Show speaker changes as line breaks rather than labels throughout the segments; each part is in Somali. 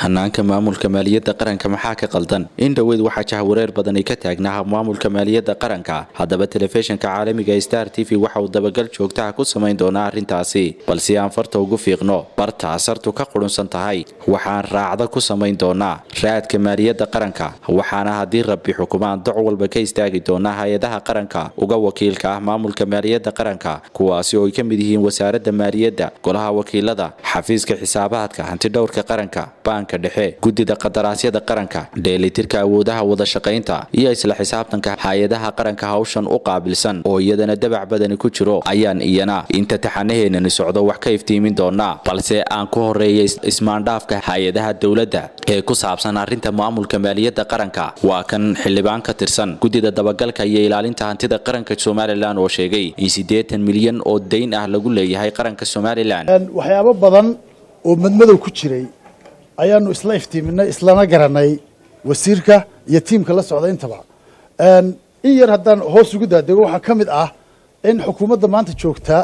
hanaanka maamulka maaliyadda qaranka maxaa ka qaldan in dhoweyd waxaa jahwareer badani ka taagnaa maamulka maaliyadda qaranka haddaba telefishinka caalamiga star t v waxa uu dabagal joogtaha ku samayn doonaa arrintaasi balse aan farta ugu fiiqno bartaa sartu ka qudhunsan tahay waxaan raacda ku samayn doonaa raadka maaliyadda qaranka waxaana haddii rabbi xukumaan doc walba ka istaagi doonaa hay-adaha qaranka uga wakiilka ah maamulka maaliyadda qaranka kuwaasi oo ay ka mid yihiin wasaaradda maaliyadda golaha wakiilada xafiiska xisaabaadka hantidhowrka qaranka baanka dhexe guddida qadaraasyada qaranka dheelitirka awoodaha wadashaqaynta iyo isla xisaabtanka hay-adaha qaranka hawshan u qaabilsan oo iyadana dabac badani ku jiro ayaan iyana inta taxanaheenani socdo wax ka iftiimin doonaa balse aan ku horeeya ismaandhaafka hay-adaha dowladda ee ku saabsan arrinta maamulka maaliyadda qaranka waa kan xildhibaan ka tirsan guddida dabagalka iyo ilaalinta hantida qaranka somalilan oo sheegay in siddeetan milyan oo dayn ah lagu leeyahay qaranka somalilan
waxyaabo badan oo madmadow ku jiray ayaanu isla iftiiminay islana garanay wasiirka iyo tiimka la socda intaba in yar haddaan hoos ugu daadego waxaa ka mid ah in xukuumadda maanta joogta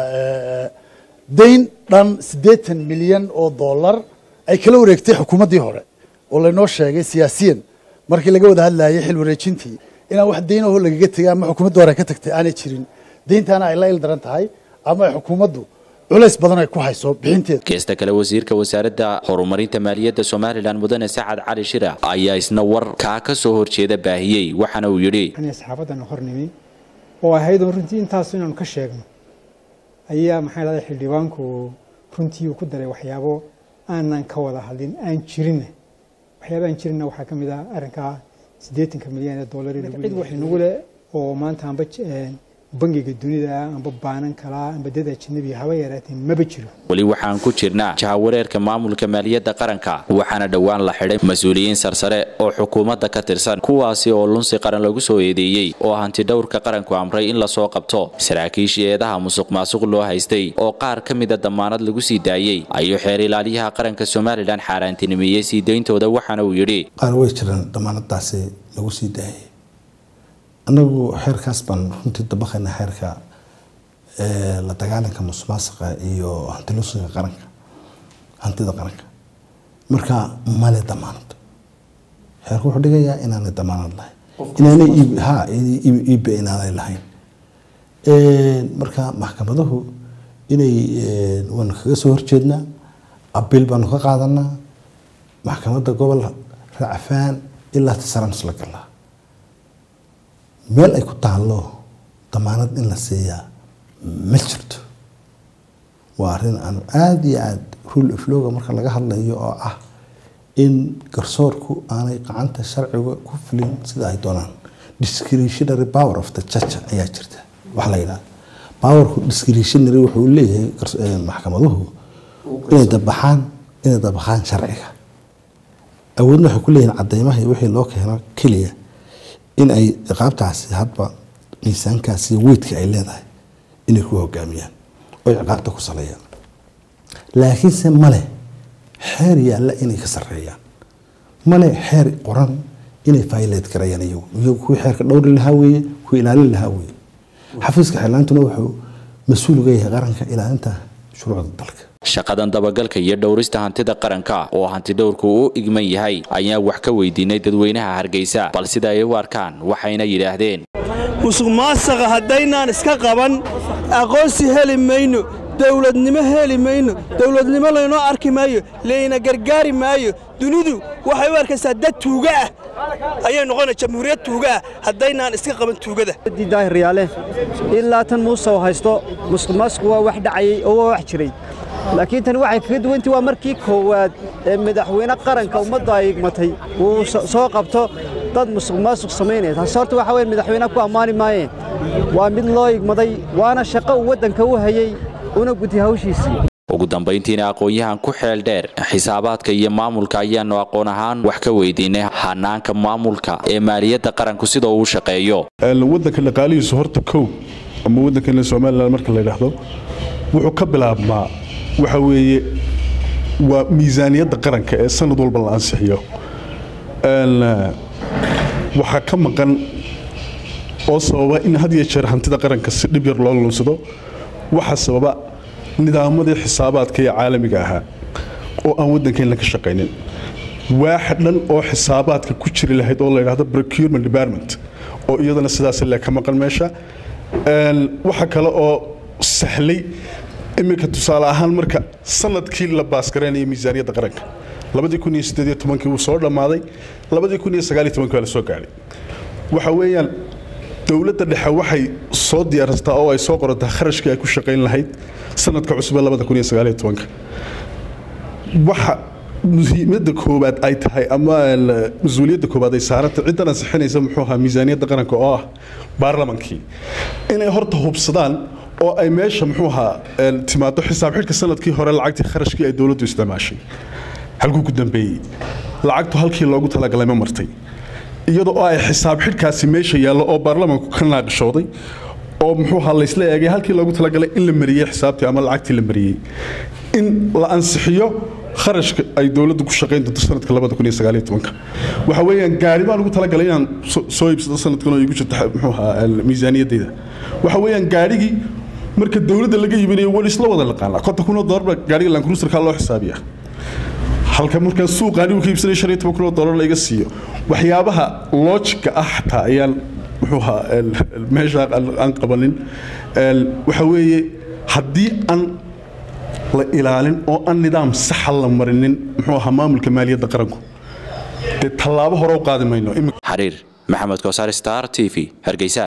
dayn dhan siddeetan milyan oo dollar ay kala wareegtay xukuumaddii hore oo laynoo sheegay siyaasiyan markii laga wada hadlayay xil wareejintii inaan wax daynahoo lagaga tegay ama xukuumadda hore ka tagtay aanay jirin dayntaana ay la il daran tahay ama ay xukuumaddu culays badan ay ku hayso bixinteeda
geesta kale wasiirka wasaaradda horumarinta maaliyadda somalilan mudane sacad cali shira ayaa isna war kaa ka soo horjeeda baahiyey waxaana uu yidhi
saxaafadan hornimi oo ahayd oo runtii intaas inaanu ka sheegno ayaa maxaa dhahday xildhibaanku runtii uu ku daray waxyaabo aanan ka wada hadlin aan jirinna waxyaaba aan jirinna waxaa ka mid ah arrinkaa siddeetanka milyan ee dollar cid wax inagu leh oo maanta amba bangiga dunida amba baanan kalaa amba dad ajnabi haba yaraatee maba jiro
weli waxaan ku jirnaa jahawareerka maamulka maaliyadda qaranka waxaana dhowaan la xidhay mas-uuliyiin sarsare oo xukuumadda ka tirsan kuwaasi oo lunsi qaran lagu soo eedeeyey oo hantidhowrka qaranku amray in lasoo qabto saraakiishii eedaha musuq maasuq loo haystay oo qaar ka mida damaanad lagu sii daayey ayuu xeer ilaaliyaha qaranka somalilan xaaraantinimeeyey sii dayntooda waxaana uu yidhi
qaar way jiraan damaanadaasi lagu sii daayay anagu xeerkaas baan runtii dabaqayna xeerka la dagaalanka musuqmaasuqa iyo hantilusiga qaranka hantida qaranka marka male damaanad xeerku wuxuu dhigayaa inaanay damaanad lahayn inaanay ha iibe inaanay lahayn marka maxkamaduhu inay waanu kaga soo horjeednaa abiil baanu ka qaadanaa maxkamadda gobol racfaan ilaa tisaraan isla galaa meel ay ku taallo damaanad in la siiyaa ma jirto waa arrin aan aada iyo aada rule ofloga marka laga hadlayo oo ah in garsoorku aanay gacanta sharciga ku fulin sida ay doonaan discretionary power of the church ayaa jirta wax la yidhahda powerku discretionary wuxuu leeyahay maxkamaduhu inay dabaxaan inay dabaxaan sharciga awoodna waxay ku leeyihin cadeymaha wixii loo keeno keliya in ay ciqaabtaasi hadba miisaankaas iyo weydka ay leedahay inay ku hogaamiyaan oy ciqaabta ku saleeyaan laakiinse male xeer yaalla inay ka sareeyaan male xeer qoran inay faileed garayaan iyagu iyagu kuwii xeerka dhowri lahaa weeye kuwii ilaalin lahaa weeye xafiiska xeerlaantuna wuxuu mas-uul uga yahay qaranka ilaalinta shuruucda dalka
shaqadan dabagalka iyo dhowrista hantida qaranka oo hantidhowrku u igman yahay ayaan wax ka weydiinay dadweynaha hargeysa bal sida ay u arkaan waxayna yidhaahdeen
musuq maasaqa haddaynaan iska qaban aqoonsi heli mayno dawladnimo heli mayno dawladnimo laynoo arki maayo layna gargaari maayo dunidu waxay u arkaysaa dad tuuga ah ayay noqona jamhuuriyad tuuga ah haddaynaan iska qaban tuugada
daahiryaale ilaa tan muuse oo haysto musuq maasuqu waa wax dhacayay oo waa wax jiray laakiin tani waxay kaga duwantii waa markii koowaad ee madaxweyne qaranka ummadda ay igmatay uu soo qabto dad musuq maasuq samaynaya taasi horta waxa weye madaxweyneha ku ammaani maayeen waa mid loo igmaday waana shaqo uu waddanka u hayey una gutay hawshiisii
ugu dambayntiina aqoon-yahan ku xeel dheer xisaabaadka iyo maamulka ayaanu aqoon ahaan wax ka weydiinay hanaanka maamulka ee maaliyadda qaranku sida uu shaqeeyo
waddanka dhaqaalihiisu horta kow ama waddankan somalilan marka la yidhaahdo wuxuu ka bilaabmaa waxa weeye waa miisaaniyadda qaranka ee sanad walba la ansixiyo waxaa ka maqan oo sababa in had iyo jeer hantida qaranka si dhib yar loo lunsado waxaa sababa nidaamadii xisaabaadka ee caalamiga ahaa oo aan waddankeenna ka shaqaynin waax dhan oo xisaabaadka ku jiri lahayd oo la yidhaahdo procurement department oo iyadana sidaas le ka maqan meesha waxa kale oo sahlay iminka tusaale ahaan marka sanadkii la baasgareynaya miisaaniyadda qaranka labadii kun iyo siddeed iyo tobankii wuu soo dhammaaday labadii kun iyo sagaal iyo tobankii waa la soo gaadhay waxa weeyaan dowladda dhexe waxay soo diyaarsataa oo ay soo qorataa kharashkii ay ku shaqayn lahayd sanadka cusub ee labada kun iyo sagaal iyo tobanka waxa muhiimadda koowaad ay tahay ama mas-uuliyadda koowaad ay saaranta ciddan ansixinaysa muxuu ahaa miisaaniyadda qaranka oo ah baarlamankii inay horta hubsadaan oo ay meesha muxuu ahaa timaado xisaab xidhka sanadkii hore lacagtii kharashkii ay dowladdu isticmaashay halkuu ku dambeeyey lacagtu halkii loogu talagalay ma martay iyadoo oo ay xisaab xidhkaasi meesha yaallo oo baarlamanku ka naaqishooday oo muxuu ahaa laysla eegay halkii loogu talagalay in la mariyey xisaabtii ama lacagtii la mariyey in la ansixiyo kharashka ay dowladdu ku shaqayn doonto sanadka labada kun iyo sagaal iyo tobanka waxa weeyaan gaari baan ugu talagalay inaan soo iibsado sanadkan oo igu jirto muxuu ahaa miisaaniyaddayda waxa weeyaan gaarigii marka dowladda laga yiminayo weli isla wada laqaanaa konta kunoo doolarba gaariga lankruuserkaa loo xisaabiyaa halka markaa suuqa anigu ka iibsanay shan iyo toban kunoo doolar laiga siiyo waxyaabaha loojika ah xataa ayaan muxuu ahaa meesha aan qabanin waxa weeye haddii aan la ilaalin oo aan nidaam saxa la marinin muxuu ahaa maamulka maaliyadda qaranku dee tallaabo hore u qaadi mayno
xariir maxamed koosaar star t v hargeysa